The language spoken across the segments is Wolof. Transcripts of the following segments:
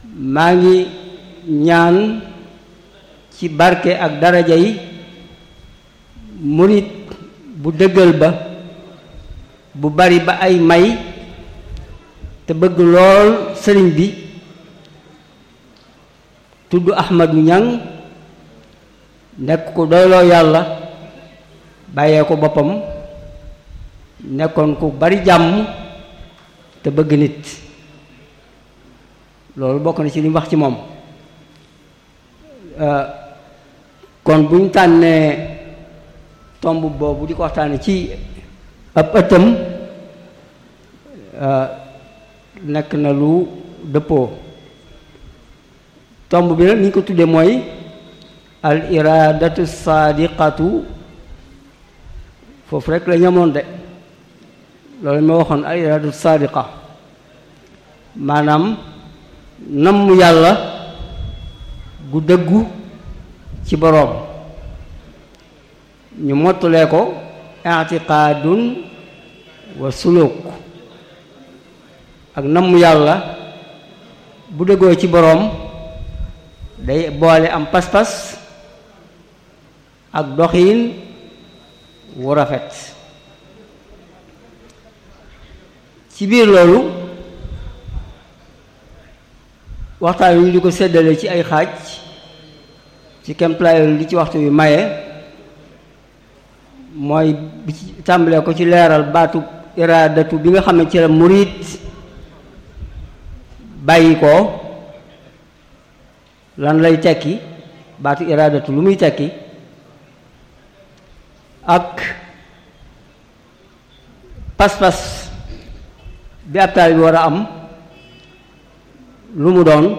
maa ngi ñaan ci barke ak daraja yi murit bu dëggal ba bu bari ba ay may te bëgg lool sëriñ bi tudd Ahmadu Ñang nekk ku doyloo yàlla bàyyee ko boppam nekkoon ku bari jàmm te bëgg nit loolu bokk na ci li mu wax ci moom kon bu ñu tànnee tomb boobu di ko waxtaane ci ab ëttam nekk na lu dëppoo tomb bi nag ni ñu ko tuddee mooy al iradatu saadiqatu foofu rek la ñamoon de loolu ma waxoon al iradatu saadiqa maanaam namm yàlla gu dëggu ci boroom ñu mottulee ko i'tiqaadun wa suluk ak namm yàlla bu dëggoo ci boroom day boole am pas-pas ak doxiin wu rafet ci biir loolu waxtaan wi ñu di ko séddale ci ay xaaj ci kemplaayol li ci waxtu wi maye mooy bi ci tàmbalee ko ci leeral baatu iraadatu bi nga xam ne ci la murit bàyyi ko lan lay tekki baatu iraadatu lu muy tekki ak pas-pas bi ab taal bi war a am lu mu doon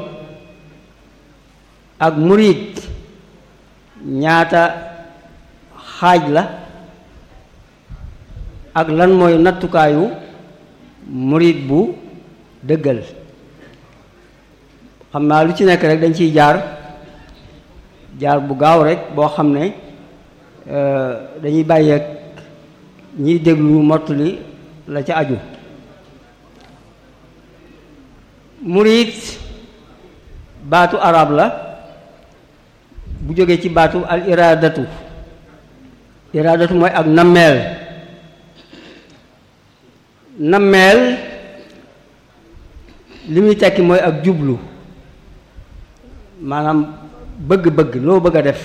ak murit ñaata xaaj la ak lan mooy nattukaayu murit bu dëggal xam naa lu ci nekk rek dañ ciy jaar jaar bu gaaw rek boo xam ne dañuy bàyyeeg ñiy déglu mottali la ca aju murit baatu arab la bu jógee ci baatu al iradatu iradatu mooy ak nammeel nammeel li muy tekki mooy ak jublu maanaam bëgg-bëgg loo bëgg a def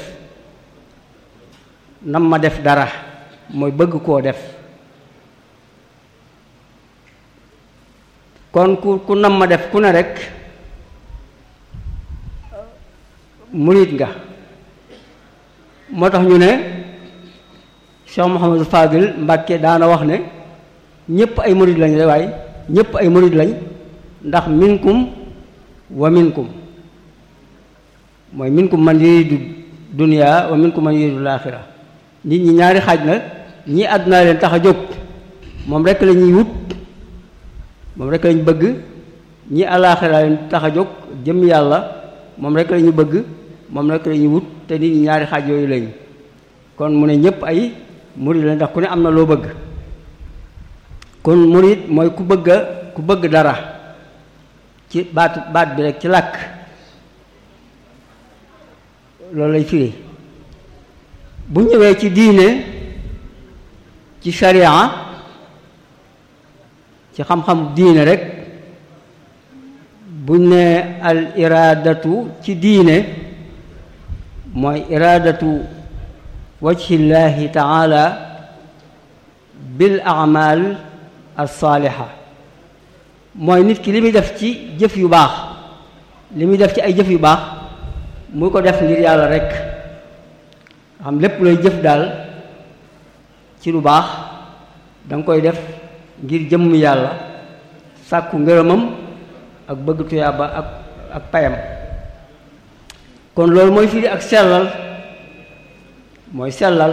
nam ma def dara mooy bëgg koo def kon ku ku nam ma def ku ne rek murit nga moo tax ñu ne Cheikh Mouhamadou Fadil Mbàkke daana wax ne ñépp ay murit lañ waaye ñépp ay murit lañ ndax minkum wa minkum mooy minkum man yuridu dunya wa minkum man yuridu laaxira nit ñi ñaari xaaj la ñii àdduna leen tax a jóg moom rekk la ñuy wut moom rekk lañu bëgg ñii alaaxira leen tax a jóg jëm yàlla moom rekk la ñu bëgg moom rekk la ñuy wut te nit ñi ñaari xaaj yooyu lañu kon mu ne ñépp ay murit la ndax ku ne am na loo bëgg kon murit mooy ku bëgg ku bëgg dara ci baatu baat bi rek ci làkk loolu lay firi bu ñëwee ci diine ci sharia ci xam-xam diine rek buñ ne al iraadatu ci diine mooy iraadatu wajhillahi taala bil amal alsaaliha mooy nit ki li muy def ci jëf yu baax li muy def ci ay jëf yu baax mu ko def ngir yàlla rek xam lépp looy jëf daal ci lu baax danga koy def ngir jëmm yàlla sàkku ngërëmam ak bëgg tuyaaba ak ak payam kon loolu mooy firi ak sellal mooy sellal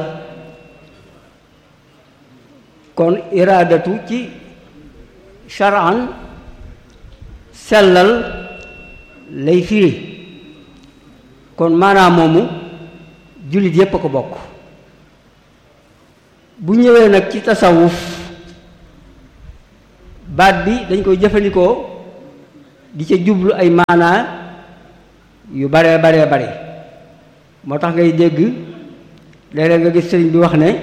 kon iraadatu ci shar'an sellal lay firi kon maanaam moomu jullit yépp a ko bokk bu ñëwee nag ci tasawuf baat bi dañ koy jëfandikoo di ca jublu ay maanaa yu baree baree bare moo tax ngay dégg léeg-léeg nga gis sëriñ bi wax ne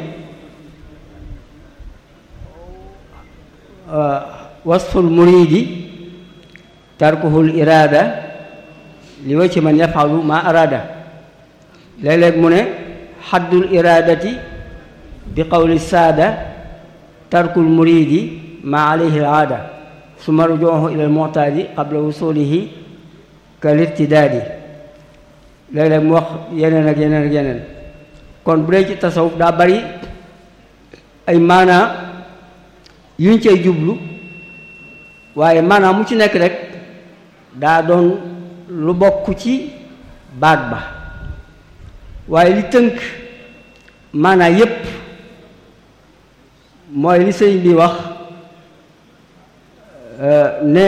wasful muridi tarkuhul iraada li wa ci man yafalu ma araada léeg-léeg mu ne xaddul iraadati bi qawli saada tarkul muridi ma alayhi al aada suma rujuuhu ila al mu'taadi qabla wusulihi kal irtidaadi léeg-léeg mu wax yeneen ak yeneen ak yeneen kon bu dee ci tasawuf daa bari ay maanaa yuñ cay jublu waaye maanaam mu ci nekk rek daa doon lu bokk ci baat ba waaye li tënk maanaa yépp mooy li sëñ bi wax ne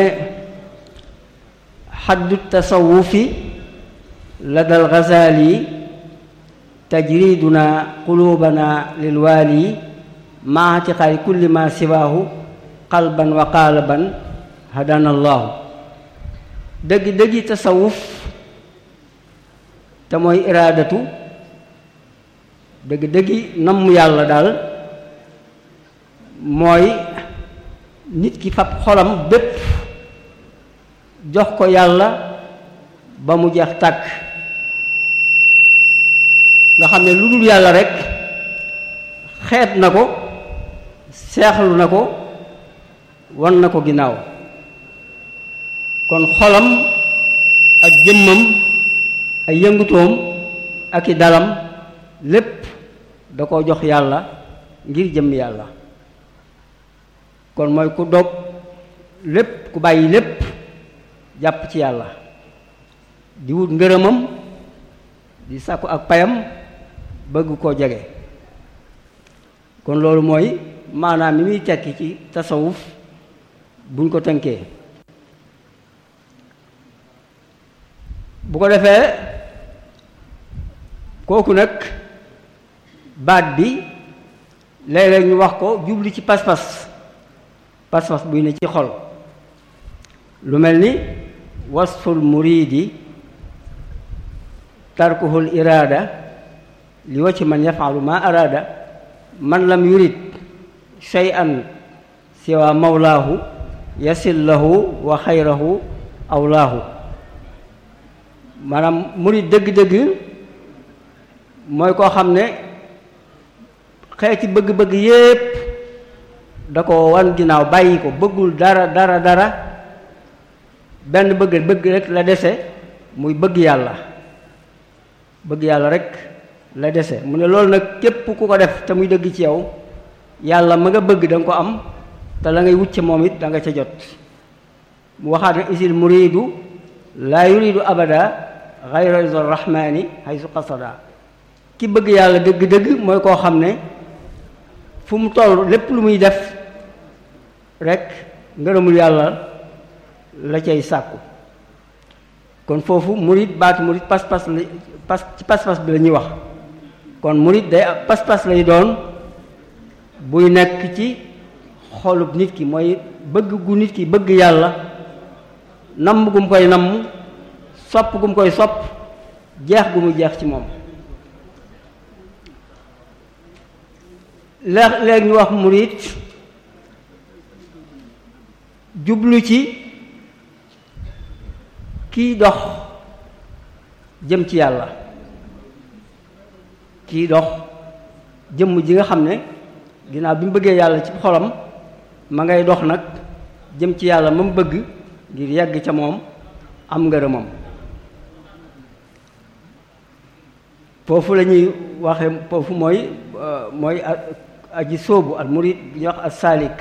xaddu tasawufi ladal Ghazali tajriduna qulubana lilwaali maa atiqaadi kulli ma siwaahu qalban wa qaalaban hadana allahu dëgg dëggi tasawuf te mooy iraadatu dëgg dëggi namm yàlla daal mooy nit ki fab xolam bépp jox ko yàlla ba mu jeex tàkk nga xam ne lu dul yàlla rekk xeet na ko seexlu na ko wan na ko ginnaaw kon xolam ak jëmmam ay yëngutoom ak i dalam lépp da ko jox yàlla ngir jëmm yàlla kon mooy ku dog lépp ku bàyyi lépp jàpp ci yàlla di wut ngërëmam di sàkku ak payam bëgg koo jege kon loolu mooy maanaam mi muy tekki ci tasawuf buñ ko tënkee bu ko defee kooku nag baat bi léeg-léeg ñu wax ko jubli ci pas-pas pas-pas buy ne ci xol lu mel ni wasful muridi tarkuhul iraada li wacc man yafalu ma araada man lam yurid shay'an siwa mawlaahu yasil lahu wa xayrahu awlaahu maanaam murid dëgg-dëgg mooy koo xam ne xeeti bëgg-bëgg yépp da ko wan ginnaaw bàyyi ko bëggul dara dara dara benn bëgg bëgg rek la dese muy bëgg yàlla bëgg yàlla rek la dese mu ne loolu nag képp ku ko def te muy dëgg ci yow yàlla ma nga bëgg da nga ko am te la ngay wut ci moom it da nga ca jot mu waxaat ne isil muridu laa yuridu abada xayra rizal rahmani haysu qasada ki bëgg yàlla dëgg-dëgg mooy koo xam ne fu mu toll lépp lu muy def rek ngërëmul yàlla la cay sàkku kon foofu murid baatu murid pas-pas la pas ci pas-pas bi la ñuy wax kon murid day pas-pas lay doon buy nekk ci xolub nit ki mooy bëgg gu nit ki bëgg yàlla namm gu mu koy namm sopp gu mu koy sopp jeex gu mu jeex ci moom léeg léeg ñu wax murid jublu ci kiy dox jëm ci yàlla kiy dox jëmm ji nga xam ne ginnaaw bi mu bëggee yàlla ci xolam ma ngay dox nag jëm ci yàlla ma mu bëgg ngir yegg ca moom am ngërëmam foofu la ñuy waxe foofu mooy mooy aji sóobu al murid bi ñuy wax as saalik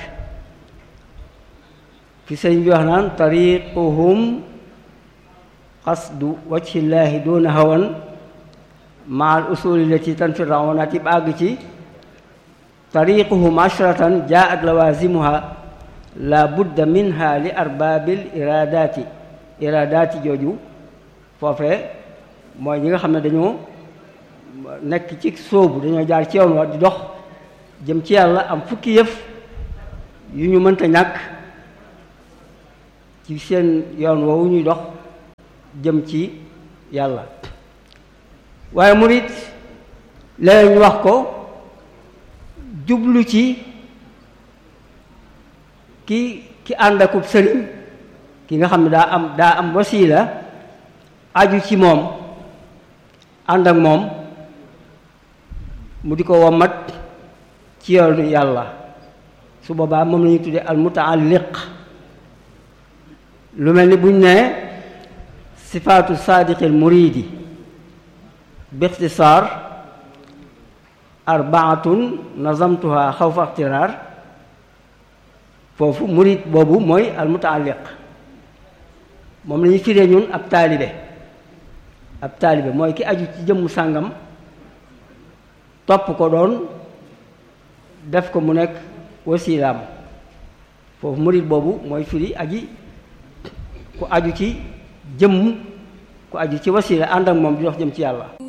fi sëñ bi wax naan tariquhum qasdu wajhillaahi doona hawan ma al usuli lati tanfir rawanati ba àgg ci tariquhum ashratan jaat lawazimuha la budda minha li arbaabil iradati iradati jooju foofe mooy ñi nga xam ne dañoo nekk ci sóobu dañoo jaar ci yoon wa di dox jëm ci yàlla am fukki yëf yu ñu mënta ñàkk ci seen yoon woowu ñuy dox jëm ci yàlla waaye murit léeg ñu wax ko jublu ci ki ki ànd akub sëriñ ki nga xam ne daa am daa am wasiila aju ci moom ànd ak moom mu di ko wommat ci yoonu yàlla su boobaa moom la ñuy tuddee al mutaalliq lu mel ni buñ ne sifaatu saadiqil muridi bixtisaar arbaatun nazamtuha xawfa ixtiraar foofu murid boobu mooy al mutaalliq moom la ñuy firee ñun ab taalibe ab taalibe mooy ki aju ci jëmmu sàngam topp ko doon def ko mu nekk wasilaam foofu murid boobu mooy firi aji ku aju ci jëmm ku aju ci wasila ànd ak moom di dox jëm ci yàlla